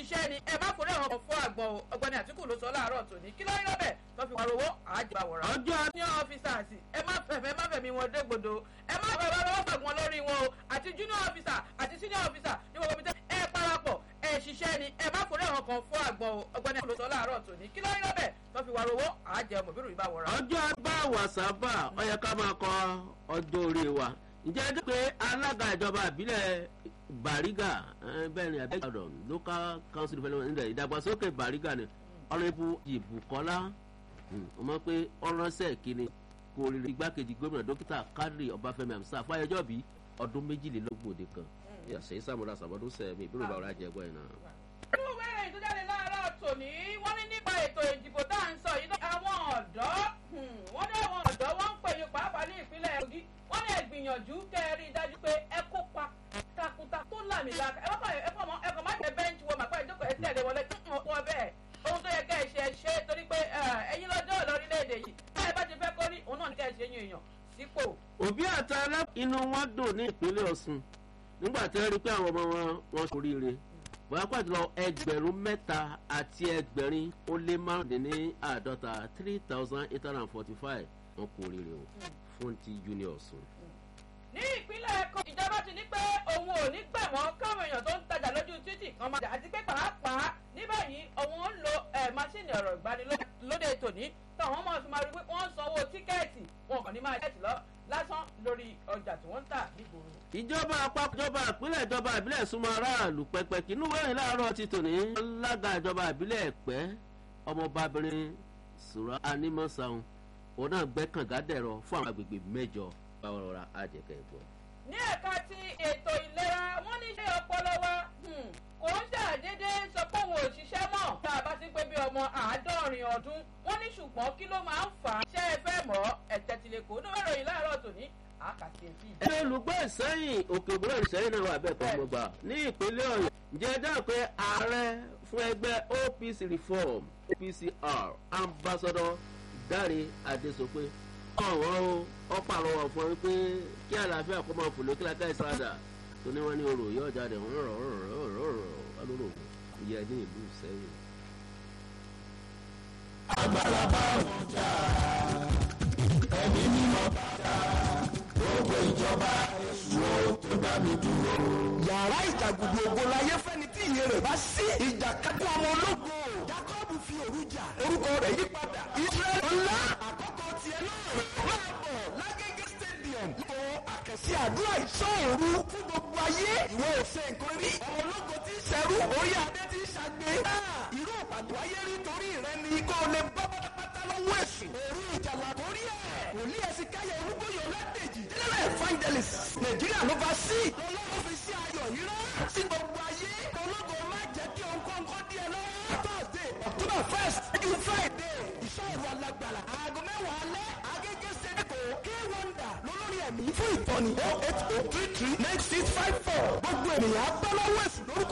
ṣiṣẹ́ ni ẹ má forí àwọn kan fún àgbọn o ọgbẹni àtìkù ló sọ láàárọ̀ tòní kí ló ń lọ́bẹ̀ tó fi pariwo àjẹbà wọ̀rọ̀. ọjọ́ junior officers ẹ má fẹ̀fẹ̀ má fẹ̀mí wọn dégbodò ẹ má fẹ̀ bá lọ́wọ́ fàgbọ́n lórí wọn o àti junior officer àti senior officer ní gbogbo ibi tẹ́ ẹ parapọ̀ ẹ ṣiṣẹ́ ni ẹ má forí àwọn kan fún àgbọn o ọgbẹni àtìkù ló sọ láàárọ̀ tòní kí ló ń lọ́bẹ̀ tó fi pariwo àjẹ mọ̀bírù ìbá wọ̀rọ̀. ọjọ́ bá wàsápà ó yẹ ká máa kọ ọjọ́ orí wa ǹjẹ́ ẹ dé pé alága ìjọba ìbílẹ̀ bàrígà bẹ́ẹ̀ ni abẹ́gbàdàn local council development ńlẹ̀ ìdàgbàsókè bàrígà ni ọ̀rẹ́bù ìbùkọ́lá ọmọ pé ọ̀ránṣẹ́ kínní kò rí igbákejì gómìnà dókítà kadri ọbáfẹ́mi amsa fáyọjọ́ bí ọdún méjìlélógún òde kan yàtọ̀ ìsàmúlò àsàbọ̀dún sẹ́mi ìbúrò bá ọ̀rá jẹ́gbọ́ ẹ̀ náà. inú wẹ́rẹ̀ ìtújáde láàárọ̀ tòní wọ́n ní nípa ètò ìdìbò tá à ń sọ yìí náà àwọn ọ̀dọ́ wọ́n ní àwọn ọ̀dọ́ wọ́n ń pè yín pàápàá ní ìpínlẹ̀ Kogi wọ́n ní ẹ̀gbìyànjú kẹ́ ẹ rí i dájú pé ẹ kópa takunta tó làmìlaka ẹ kọ́ ẹ kọ́ mọ́ ẹ kọ́ má jẹ bẹ́ńkì wọ màpá ìjókòó ẹ tẹ̀lé wọlé wọ́n bẹ́ẹ̀ ohun tó yẹ kẹ́ ẹ ṣe ẹ ṣe torí pé ẹ̀yin lọ́jọ́ lórílẹ̀‐èdè yìí báyìí bá ti fẹ́ kórí òun náà ní kẹ́ ẹ ṣe yín èèyàn sípò. òbí àtàlẹ́ inú wọn dùn ní ìpínlẹ̀ Ọ̀ṣun nígbà tí wọ́n rí pé àwọn ọmọ wọn wọn ṣoríire bóyá pàtó lọ ẹgbẹ̀rún mẹ́ta àti ẹgbẹ̀rin ó lé márùndínní àádọ́ta three thousand eight hundred and forty five wọn kú oríire o fún ti junior Ọ̀ṣun. ní ìpínlẹ̀ Èkó ìjọba ti ní pé òun ò ní gbà wọ́n káwọn èèyàn tó ń tajà lójú títì kan máa jà àti pé pàápàá ní báyìí òun ń lo máṣíìnì ọ̀rọ̀ ìgbanilóde tòní táwọn ọmọ fi máa rí pé wọ́n ń sanwó tíkẹ́ẹ̀tì wọn kàn ní máa tíkẹ́ẹ̀tì lọ lásán lórí ọjà tí wọ́n ń tà nígboro. ìjọba àpapọ̀ ìjọba ìpínlẹ̀ ìjọba ìbílẹ̀ súnmọ́ aráàlú pẹ́pẹ́ kínú wẹ́rìn láàárọ̀ ti tòní alága ìjọba ìbílẹ̀ ẹ̀pẹ́ ọmọbabìnrin sùrọ̀ anímọ̀sáhùn òun náà gbẹ́ kàngádẹ̀rọ fún àwọn agbègbè mẹ́jọ báwọn rọra àjẹkẹ́ ẹ̀gbọ́n. ní ẹ̀ka ti ètò ìlera wọ́n ní ṣe ọpọlọ wa kò ń ṣàdédé sọ pé òun ò ṣiṣẹ́ mọ́ tá a bá ti pé bí ọmọ àádọ́rin ọdún wọ́n ní ṣùgbọ́n kí ló máa ń fà á ṣé ẹ fẹ́ mọ̀ ẹ̀tẹ̀tìlẹ̀kọ́ ní wẹ́rọ yìí láàárọ̀ tòní àkàtì ètí. ẹni olùgbọ́ ìsẹ́yìn òkè ògbóró ìsẹ́yìn náà wà bẹ́ẹ̀ kọ́ mo gbà ní ìpínlẹ̀ ọ̀yọ́ ǹjẹ́ ẹjọ́ pé ààrẹ fún ẹgbẹ́ OPC reform OPCR ambassador Dáre Adésopé ọ̀wọ́n o ọ̀pọ̀ àrọwọ̀ fún ẹ pé kí àlàáfíà kó máa fòló kí lákà ìsáradà tó ní wọ́n ní orò yóò jáde rọ̀rọ̀ rọ̀rọ̀ rọ̀rọ̀ lóró ìyẹn ní ìlú ìsẹ́yìn. agbára bá wọn jà ẹ̀mí mímọ́ bá jà gbogbo ìjọba èṣù tó dá mi dúró. yàrá ìjàgùdù ògo láyé fẹ́ni tí ìyẹn rẹ̀ bá sí ìjà kápẹ́ ọmọ ológo jacob fi òru jà orúkọ rẹ̀ yí padà israẹli ńlá àkọ́kọ́ tiẹ̀ náà máa bọ̀ lágége stadium ipò àkẹ́sí àdúrà ìṣọ́ọ̀rù fún gbogbo ayé ìwọ òsè nǹkan rí ọmọ ológo tí ń ṣẹrú orí adé tí ń ṣàgbé irú ìpàdé ayé rí torí rẹ ni kó o lè bọ́ pátápátá lọ́wọ́ èṣù òru ìjàlá torí ẹ̀ wòlíì ẹ̀sìn káyọ̀ olúgbòyò ládèjì general evangelist nàìjíríà ló bá sí lọ́lọ́run fi sí ayọ̀ yìí rán sí gbogbo ayé ológo má jẹ́ kí òǹkọ́ǹkọ́ díẹ̀ lọ́wọ́ thursday october first ju friday ìṣòro alágbára aago mẹ́wàá alẹ́ agége sẹ́dẹ̀kọ̀ k wonder lólórí ẹ̀mí fún ìtọ́ni oh eight oh three three nine six five four gbogbo ènìyàn á bá lọ́wọ́ èsì lórúkọ.